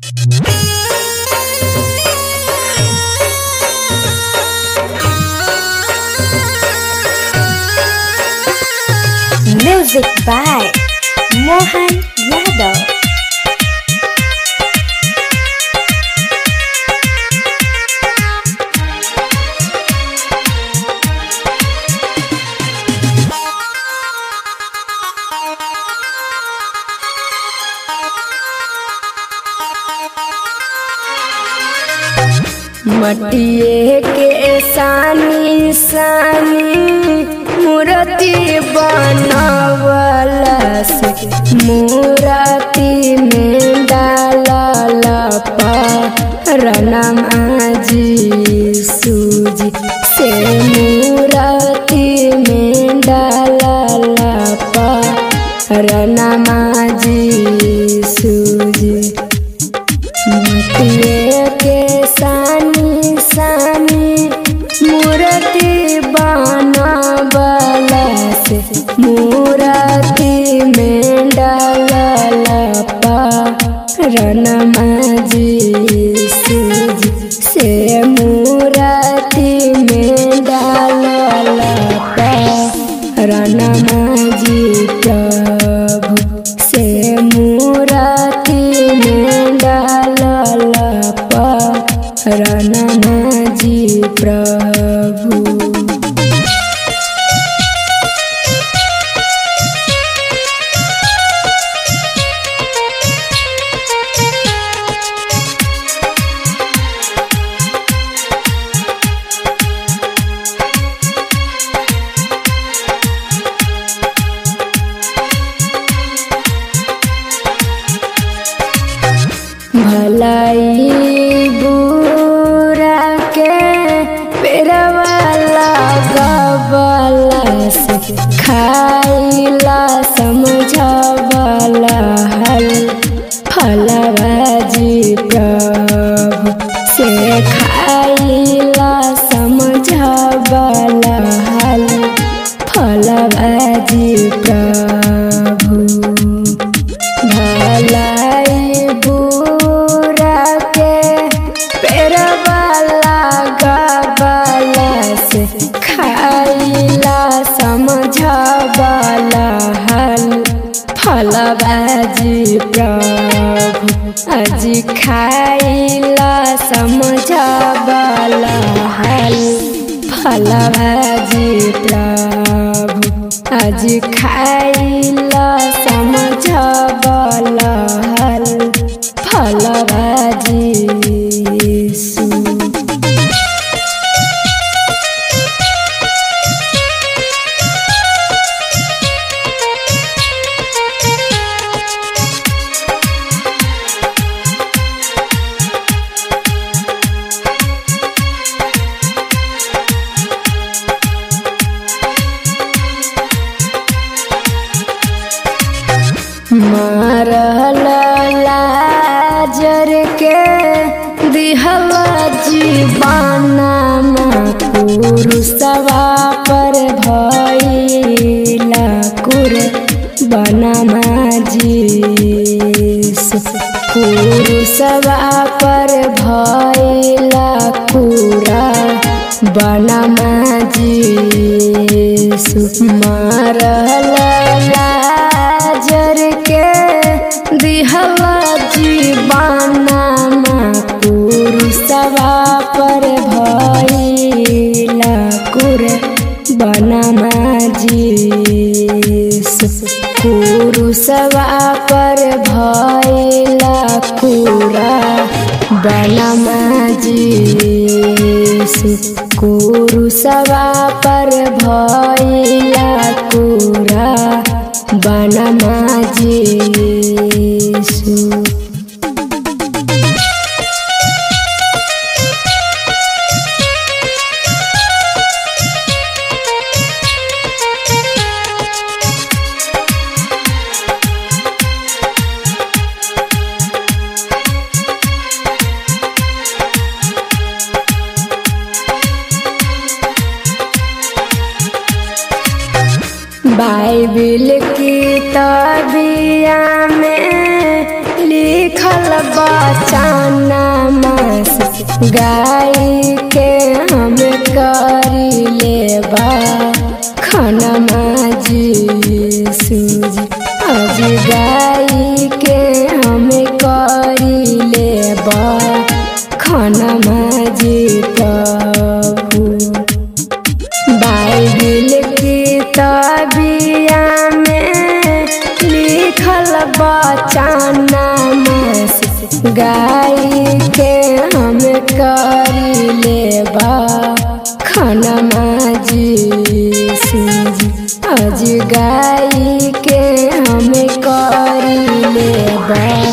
Music by Mohan Yadav. मटिए के सानी सानी मूर्ति बनवला से मूर्ति में डालल रनम आजी सूजी से मूर्ति में डालल रनम आजी सूजी मटिए के सानी सानी मूर्ति बनवला से मूर्ति में डालल रनमा जी सूजी से मूर्ति में डालल रनमा जी प्रभु से मूर्ति में डालल रनमा जी प्रभु भलाई बुरा के पेरवाला गबला से खाइला समझबला हल फलबाजी प्रभु से खाइला समझबला हल फलबाजी प्रभु भलाई बुरा के पेरवाला गबला से खाइला समझबला हल फलबाजी प्रभु अजी खाइला समझबला हल फलबाजी प्रभु आज खाइला समझबला हल फलबाजी सु मारल लाजर के दिहला जीवाना पुरुषवा पर भइला कुर बनमा जीस पुरुषवा पर भइला कुरा बनमा जीस मारल लाजर के दिहला जीवाना पुरुषवा पर भइला कुर बनमा जीस पुरुषवा पर भइला कुरा बनमा जीस कुरुषवा पर भइला कुरा बनमा जीसु बाइबिल की तबिया में लिखल बचाना मास गाय के हम करी लेबा खनमा जी सूजी आज गाय के हम करी लेबा खनमा जी प्रभु बाइबिल की तबिया में लिखल बचाना मास गाय के हम करी लेबा खनमा जी सूजी आज गाय के हम करी लेबा